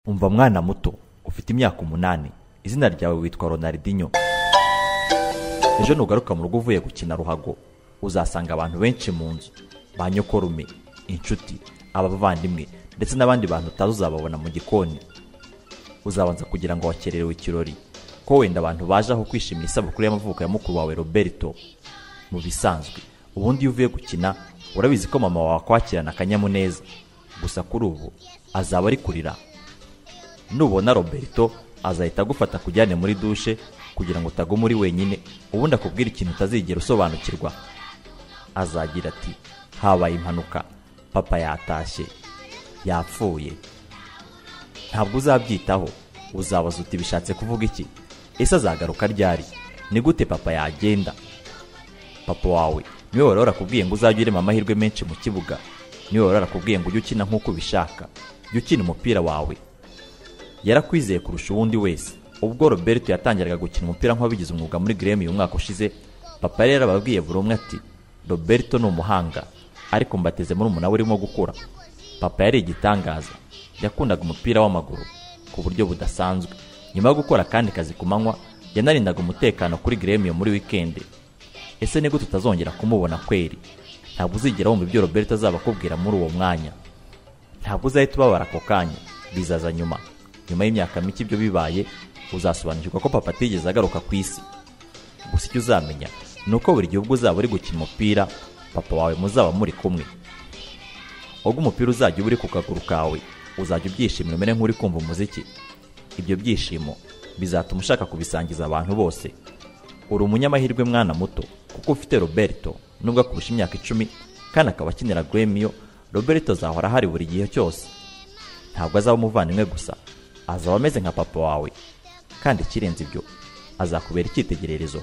umva mwana muto ufite imyaka umunani izina ryawe witwa ronaldinho ejo nugaruka mu rugo uvuye gukina ruhago uzasanga abantu benshi mu nzu ba nyokorume inshuti abavandimwe ndetse n'abandi bantu utazi uzababona mu gikoni uzabanza kugira ngo wakererewe ikirori ko wenda abantu baje aho kwishimira isabukuru y'amavuko ya mukuru wawe roberto mu bisanzwe ubundi iyo uvuye gukina urabizi ko mama wawe akwakirana akanyamuneza gusa kuri ubu azaba ari kurira nubona roberto azahita agufata akujyane muri dushe kugira ngo utaguma uri wenyine ubundi akubwire ikintu utazigera usobanukirwa azagira ati habaye impanuka papa yatashye yapfuye ntabwo uzabyitaho uzabaza uti bishatse kuvuga iki ese azagaruka ryari ni gute papa yagenda papa wawe niwe wari warakubwiye ngo uzajye urema amahirwe menshi mu kibuga niwe wari warakubwiye ngo ujye ukina nk'uko ubishaka jya ukina umupira wawe yarakwizeye kurusha uwundi wese ubwo roberto yatangiraga gukina umupira nk'uwabigize umwuga muri gremi uyu mwaka ushize papa yari yarababwiye buri umwe ati roberto ni umuhanga ariko mbateze muri umunara urimo gukura papa yari igitangaza yakundaga umupira w'amaguru ku buryo budasanzwe nyuma yo gukora akandi kazi ku manywa yanarindaga umutekano kuri gremi muri wikendi ese ni gute utazongera kumubona kweri ntabwo uzigera wumva ibyo roberto azaba akubwira muri uwo mwanya ntabwo uzahita ubabara ako kanya bizaza nyuma nyuma y'imyaka mike ibyo bibaye uzasobanukirwa ko papa atigeze agaruka ku isi gusa icyo uzamenya ni uko buri gihe ubwo uzaba uri gukina umupira papa wawe muzaba muri kumwe ubwo umupira uzajya uba uri ku kaguru kawe uzajya ubyishimira umere nk'uri kumva umuziki ibyo byishimo bizatuma ushaka kubisangiza abantu bose uri umunyamahirwe mwana muto kuko ufite roberto nubwo akurusha imyaka icumi kandi akaba akinira gremio roberto azahora ahari buri gihe cyose ntabwo azaba umuvandimwe gusa azaba ameze nka papa wawe kandi ikirenze ibyo azakubera icyitegererezo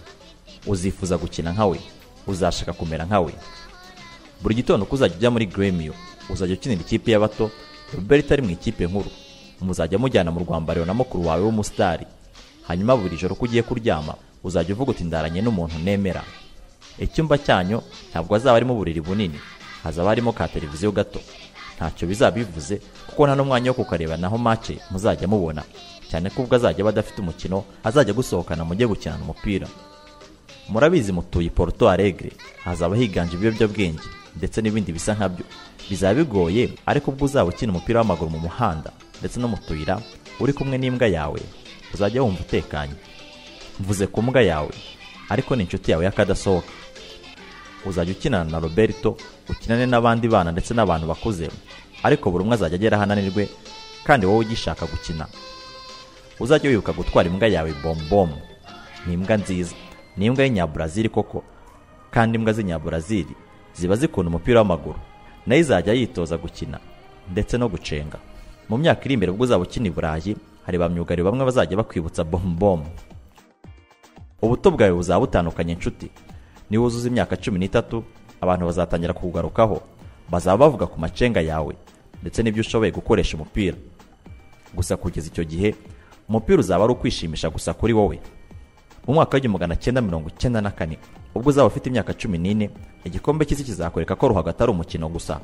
uzifuza gukina nkawe uzashaka kumera nkawe buri gitondo uko uzajya ujya muri gremio uzajya ukinira ikipe y'abato roberto ari mu ikipe nkuru muzajya mujyana mu rwambariro na mukuru wawe w'umusitari hanyuma buri joro ko ugiye kuryama uzajya uvuga uti ndaranye n'umuntu nemera icyumba cyanyu ntabwo hazaba harimo uburiri bunini hazaba harimo ka televiziyo gato ntacyo bizaba bivuze kuko nta n'umwanya wo kukareba naho mace muzajya mubona cyane ko ubwo azajya aba adafite umukino azajya gusohokana mujye gukinana umupira murabizi mutuye Porto Alegre hazaba higanje ibiyobyabwenge ndetse n'ibindi bisa nkabyo bizaba bigoye ariko ubwo uzaba ukina umupira w'amaguru mu muhanda ndetse no mu tuyira uri kumwe n'imbwa yawe uzajya wumva utekanye mvuze ku mbwa yawe ariko ni inshuti yawe y'akadasohoka uzajya ukinana na roberto ukinane n'abandi bana ndetse n'abantu bakuze ariko buri umwe azajya agera aho ananirwe kandi wowe ugishaka gukina uzajya wibuka gutwara imbwa yawe bombom ni imbwa nziza ni imbwa y'inyaburazili koko kandi imbwa z'inyaburazili ziba zikunda umupira w'amaguru nayo izajya yitoza gukina ndetse no gucenga mu myaka iri imbere ubwo uzaba ukina i burayi hari ba myugariro bamwe bazajya bakwibutsa bombom ubuto bwawe buzaba butandukanye inshuti niwuzuza imyaka cumi n'itatu abantu bazatangira kukugarukaho bazaba bavuga ku macenga yawe ndetse n'ibyo ushoboye gukoresha umupira gusa kugeza icyo gihe umupira uzaba ari ukwishimisha gusa kuri wowe mu mwaka w'igihumbi magana cyenda mirongo icyenda na kane ubwo uzaba ufite imyaka cumi n'ine igikombe cy'isi kizakwereka ko ruhago atari umukino gusa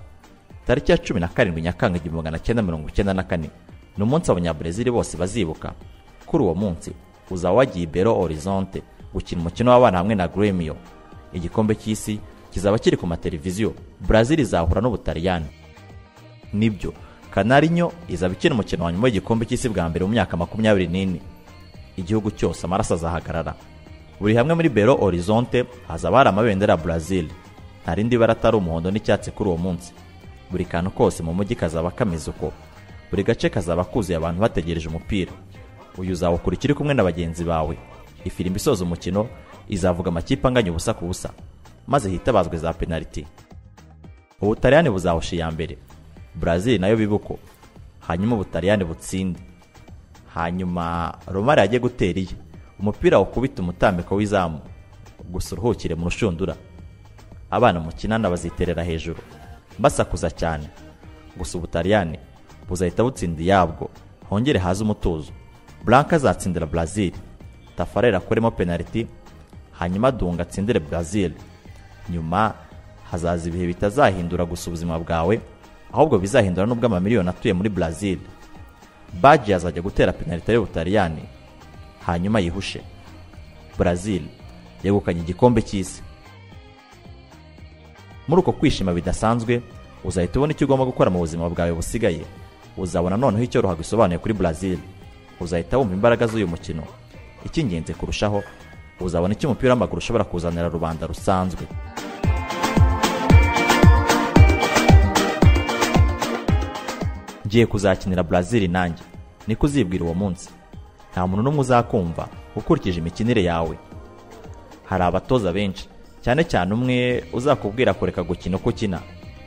tariki ya cumi na karindwi nyakanga igihumbi magana cyenda mirongo icyenda na kane ni umunsi abanyabrezili bose bazibuka kuri uwo munsi uzaba wagiye i belo horizonte gukina umukino w'abana hamwe na gremio igikombe cy'isi kizaba kiri ku mateleviziyo brazil izahura n'ubutaliyani nibyo kanarinyo izaba ikina umukino wa nyuma w'igikombe cy'isi bwa mbere mu myaka makumyabiri n'ine igihugu cyose amaraso azahagarara buri hamwe muri belo horizonte hazaba hari amabendera ya brazil nta rindi bara atari umuhondo n'icyatsi kuri uwo munsi buri kantu kose mu mujyi kazaba kameze uko buri gace kazaba kuzuye abantu bategereje umupira uyu uzawukurikira uri kumwe na bagenzi bawe ifirimbi isoza umukino izavuga amakipe anganya ubusa ku busa maze hitabazwe za penaliti ubutaliyani buzahusha iya mbere brazil nayo bibuko hanyuma ubutaliyani butsinde hanyuma romari yajye gutera iye umupira ukubita umutambiko w'izamu gusa uruhukire mu rushundura abana mukinana baziterera hejuru basakuza cyane gusa ubutaliyani buzahita butsinda iyabwo hongere haze umutuzo blanka azatsindira brazil tafarera akoremo penaliti hanyuma dunga atsindire brazil nyuma hazaza ibihe bitazahindura gusa ubuzima bwawe ahubwo bizahindura n'ubwo amamiliyoni atuye muri brazil baji azajya gutera penaliti y'ubutaliyani hanyuma yihushe brazil yegukanye igikombe cy'isi muri uko kwishima bidasanzwe uzahita ubona icyo ugomba gukora mu buzima bwawe busigaye uzabona noneho icyo ruhago isobanuye kuri brazil uzahita wumva imbaraga z'uyu mukino icy'ingenzi kurushaho uzabona icyo umupira w'amaguru ushobora kuzanira rubanda rusanzwe ngiye kuzakinira brazil nanjye niko uzibwira uwo munsi nta muntu n'umwe uzakumva ukurikije imikinire yawe hari abatoza benshi cyane cyane umwe uzakubwira kureka gukina uko ukina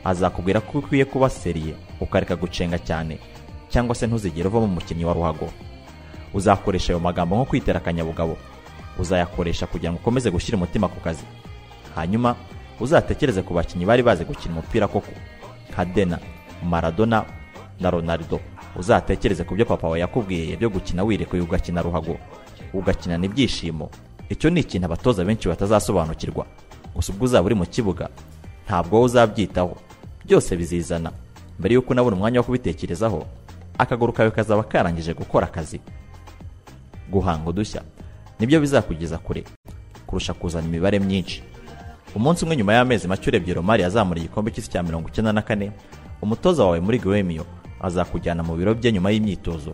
azakubwira ko ukwiye kuba seriye ukareka gucenga cyane cyangwa se ntuzigere uvamo umukinnyi wa ruhago uzakoresha ayo magambo nko kwitera akanyabugabo uzayakoresha kugira ngo ukomeze gushyira umutima ku kazi hanyuma uzatekereze ku bakinnyi bari bazi gukina umupira koko nka dena maradona na ronaldo uzatekereze ku byo papa wawe yakubwiye byo gukina wirekuye ugakina ruhago ugakinana ibyishimo icyo ni ikintu abatoza benshi batazasobanukirwa gusa ubwo uzaba uri mu kibuga ntabwo uzabyitaho byose bizizana mbere y'uko unabona umwanya wo kubitekerezaho akaguru kawe kazaba karangije gukora akazi guhanga udushya nibyo bizakugeza kure kurusha kuzana imibare myinshi umunsi umwe nyuma y'amezi make urebye romari yazamura igikombe cy'isi cya mirongo icyenda na kane umutoza wawe muri gremio azakujyana mu biro bye nyuma y'imyitozo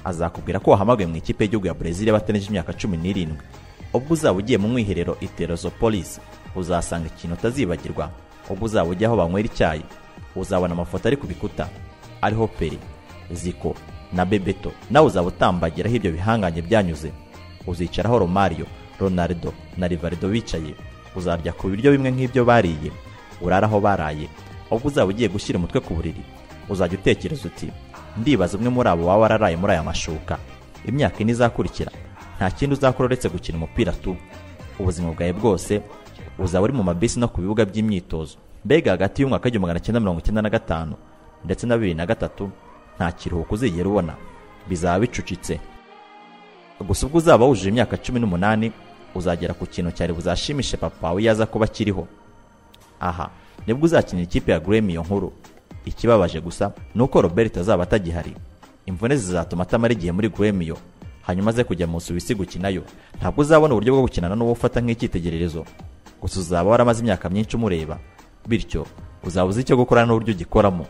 azakubwira ko wahamagaye mu ikipe y'igihugu ya brezil y'abateneje imyaka cumi n'irindwi ubwo uzaba ugiye mu mwiherero iterozopolisi uzasanga ikintu utazibagirwa ubwo uzaba ujya aho banywera icyayi uzabona amafoto ari ku bikuta ariho peri ziko na bebeto nawe uzaba utambagiraho ibyo bihanganye byanyuze uzicaraho romario ronaldo na rivaldo bicaye uzarya ku biryo bimwe nk'ibyo bariye urara aho baraye ubwo uzaba ugiye gushyira umutwe ku buriri uzajya utekereza uti ndibaza umwe muri abo waba wararaye muri aya mashuka imyaka ine izakurikira nta kindi uzakora uretse gukina umupira tu ubuzima bwawe bwose uzaba uri mu mabisi no ku bibuga by'imyitozo mbega hagati y'umwaka w'igihumbi magana cyenda mirongo icyenda na gatanu ndetse na bibiri na gatatu nta kiruhuko uzigera ubona bizaba bicucitse gusa ubwo uzaba wujuje imyaka cumi n'umunani uzagera ku kintu cyari buzashimishe papa we yaza kuba akiriho aha nibwo uzakinira ikipe ya gremiyo nkuru ikibabaje gusa ni uko robert azaba atagihari imvune zizatuma atamara igihe muri gremiyo hanyuma aze kujya mu subisi gukinayo ntabwo uzabona uburyo bwo gukinana n'uwo ufata nk'icyitegererezo gusa uzaba waramaze imyaka myinshi umureba bityo uzaba uzi icyo gukora n'uburyo ugikoramo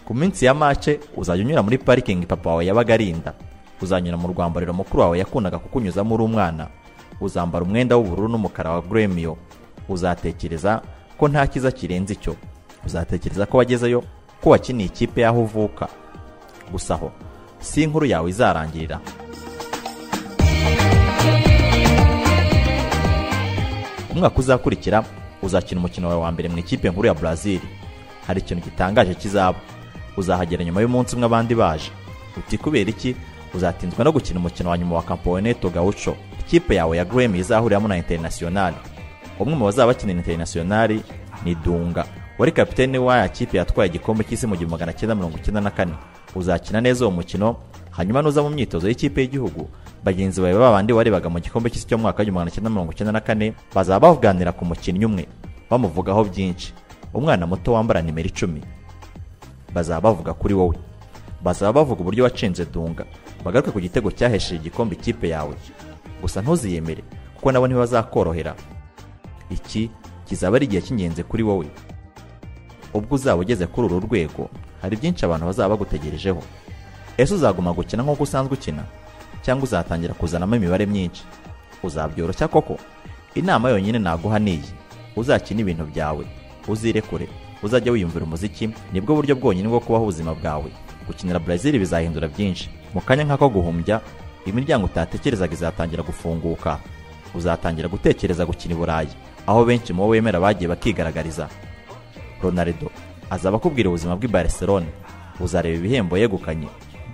ku minsi ya mace uzajya unyura muri parikingi papa wawe yabaga arinda uzanyura mu rwambariro mukuru wawe yakundaga kukunyuzamo uri umwana uzambara umwenda w'ubururu n'umukara wa gremiyo uzatekereza ko nta kiza kirenze icyo uzatekereza ko wagezeyo ko wakiniye ikipe y'aho uvuka gusa aho si inkuru yawe izarangirira umwaka uzakurikira uzakina umukino wawe wa mbere mu ikipe nkuru ya brazil hari ikintu gitangaje kizaba uzahagera nyuma y'umunsi umwe abandi baje uti kubera iki uzatinzwa no gukina umukino wa nyuma wa campeonato gaucho ikipe yawe ya gremi izahuriramo na internationali umwe mu bazaba bakinira internationali ni dunga wari kapitene w'aya kipe yatwaye igikombe cy'isi mu gihumbi magana cyenda mirongo icyenda na kane uzakina neza uwo mukino hanyuma nuza mu myitozo y'ikipe y'igihugu bagenzi bawe babandi warebaga mu gikombe cy'isi cyo mu mwaka w'igihumbi magana cyenda mirongo icyenda na kane bazaba bavuganira ku mukinnyi umwe bamuvugaho byinshi umwana muto wambara nimero icumi bazaba bavuga kuri wowe bazaba bavuga uburyo wacenze dunga bagaruke ku gitego cyahesheje igikombe ikipe yawe gusa ntuziyemere kuko nabo ntibazakorohera iki kizaba ari igihe cy'ingenzi kuri wowe ubwo uzaba ugeze kuri uru rwego hari byinshi abantu bazaba bagutegerejeho ese uzaguma gukina nk'uko usanzwe ukina cyangwa uzatangira kuzanamo imibare myinshi uzabyoroshya koko inama yonyine naguha niyi uzakina ibintu byawe uzirekure uzajya wiyumvira umuziki nibwo buryo bwonyine bwo kubaho ubuzima bwawe gukinira brazil bizahindura byinshi mu kanya nk'ako guhumbya imiryango utatekerezaga izatangira gufunguka uzatangira gutekereza gukina i burayi aho benshi mu bo wemera bagiye bakigaragariza ronaldo azaba akubwira ubuzima bw'i barcelone uzareba ibihembo yegukanye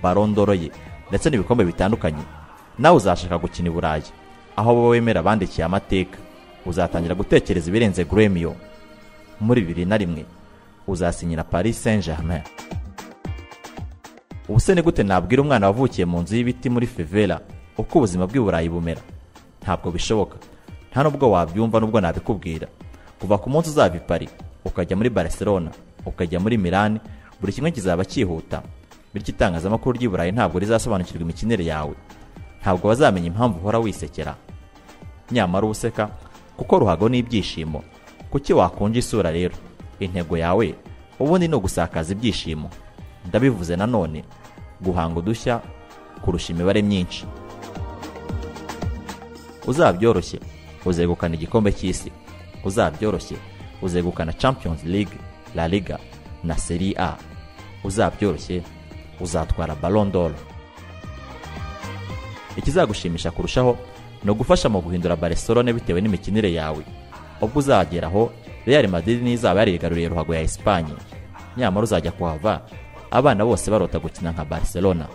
barondoro ye ndetse n'ibikombe bitandukanye nawe uzashaka gukina i burayi aho bo wemera bandikiye amateka uzatangira gutekereza ibirenze gremio muri bibiri na rimwe uzasinyira paris saint germain ubuse ni gute nabwira umwana wavukiye mu nzu y'ibiti muri fevera uko ubuzima bw'i burayi bumera ntabwo bishoboka nta nubwo wabyumva nubwo nabikubwira kuva ku munsi uzava i pari ukajya muri barcelona ukajya muri milani buri kimwe kizaba cyihuta bityo itangazamakuru ry'i burayi ntabwo rizasobanukirwa imikinire yawe ntabwo bazamenya impamvu uhora wisekera nyamara uba useka kuko ruhago n'ibyishimo kuki wakunja isura rero intego yawe ubundi ni ugusakaza ibyishimo ndabivuze nanone guhanga udushya kurusha imibare myinshi uzabyoroshye uzegukana igikombe cy'isi uzabyoroshye uzegukana champions league la liga na seri a uzabyoroshye uzatwara ballon d'or ikizagushimisha kurushaho ni ugufasha mu guhindura barcelone bitewe n'imikinire yawe ubwo uzagera aho real madrid n'izaba yarigaruriye ruhago ya esipanye nyamara uzajya kuhava abana bose barota gukina nka barcelona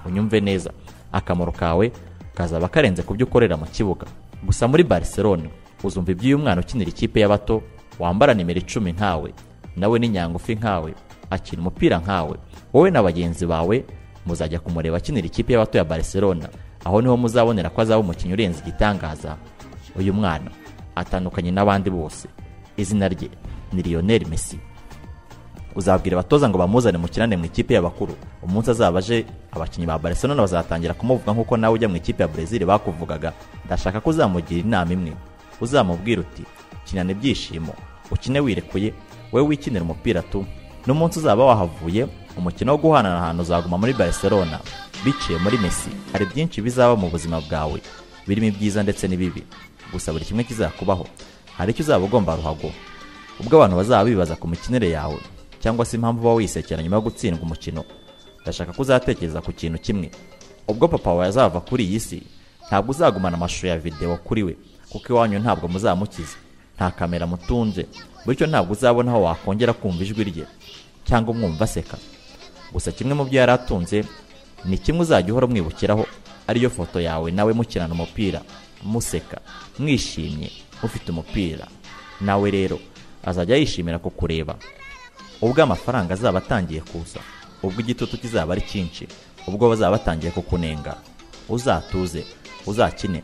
unyumve neza akamaro kawe kazaba karenze ku byo ukorera mu kibuga gusa muri barcelona uzumva iby'uyu mwana ukinira ikipe y'abato wambara nimero icumi nkawe nawe ni nyangufi nkawe akina umupira nkawe wowe na bagenzi bawe muzajya kumureba akinira ikipe y'abato ya barcelona aho niho muzabonera ko azaba umukinnyi urenze igitangaza uyu mwana atandukanye n'abandi bose izina rye ni lionel messi uzabwira abatoza ngo bamuzane mukirane mu ikipe y'abakuru umunsi azaba aje abakinnyi ba barcelona bazatangira kumuvuga nk'uko nawe ujya mu ikipe ya brezil bakuvugaga ndashaka ko uzamugira inama imwe uzamubwira uti kinana ibyishimo ukine wirekuye wowe wikinira umupira tu n'umunsi uzaba wahavuye umukino wo guhanana ahantu uzaguma muri barcelona biciye muri messi hari byinshi bizaba mu buzima bwawe birimo ibyiza ndetse n'ibibi gusa buri kimwe kizakubaho hari icyo uzaba ugomba ruhago ubwo abantu bazaba bibaza ku mikinire yawe cyangwa se impamvu uba wisekera nyuma yo gutsindwa umukino ndashaka ko uzatekereza ku kintu kimwe ubwo papa wawe azava kuri iyi si ntabwo uzagumana amashusho ya videwo kuri we kuko iwanyu ntabwo muzamukiza nta kamera mutunze bityo ntabwo uzabona aho wakongera kumva ijwi rye cyangwa umwumva aseka gusa kimwe mu byo yari atunze ni kimwe uzajya uhora umwibukiraho ariyo foto yawe nawe mukirana umupira museka mwishimye mufite umupira nawe rero azajya yishimira kukureba ubwo amafaranga azaba atangiye kuza ubwo igitutu kizaba ari cyinshi ubwo bazaba batangiye kukunenga uzatuze uzakine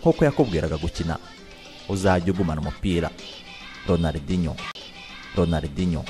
nk'uko yakubwiraga gukina uzajya ugumana umupira ronaldinho ronaldinho